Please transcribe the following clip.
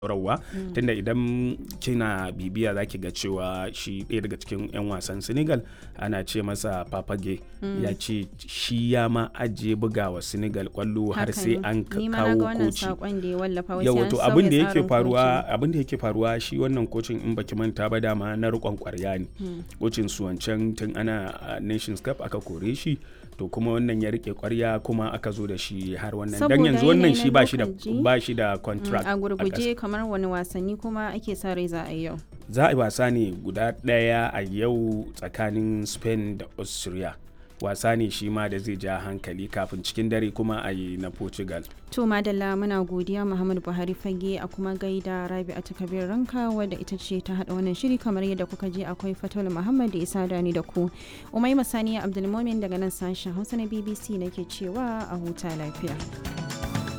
rawa tunda idan kina bibiya za ki ga cewa shi ɗaya daga cikin 'yan wasan senegal ana ce masa papage ya ce shi ya ma ajiye bugawa senegal kwallo har sai an kawo koci yawa to abin da yake faruwa abin da yake faruwa shi wannan kocin in baki manta ba dama na rikon kwarya ne kocin su wancan tun ana nations cup aka kore shi to kuma wannan ya rike kwarya kuma aka zo da shi har wannan dan yanzu wannan shi ba shi da ba shi da contract a gurguje kamar wani wasanni kuma ake sa rai za a yi yau za a yi wasa ne guda ɗaya a yau tsakanin spain da austria wasa ne shi ma da zai ja hankali kafin cikin dare kuma a yi na portugal to madalla muna godiya muhammad buhari fage a kuma gaida rabi a takabir ranka wadda ita ce ta hada wannan shiri kamar yadda kuka je akwai fatul muhammad da isa dani da ku umai masaniya abdulmomin daga nan sashen hausa na bbc nake cewa a huta lafiya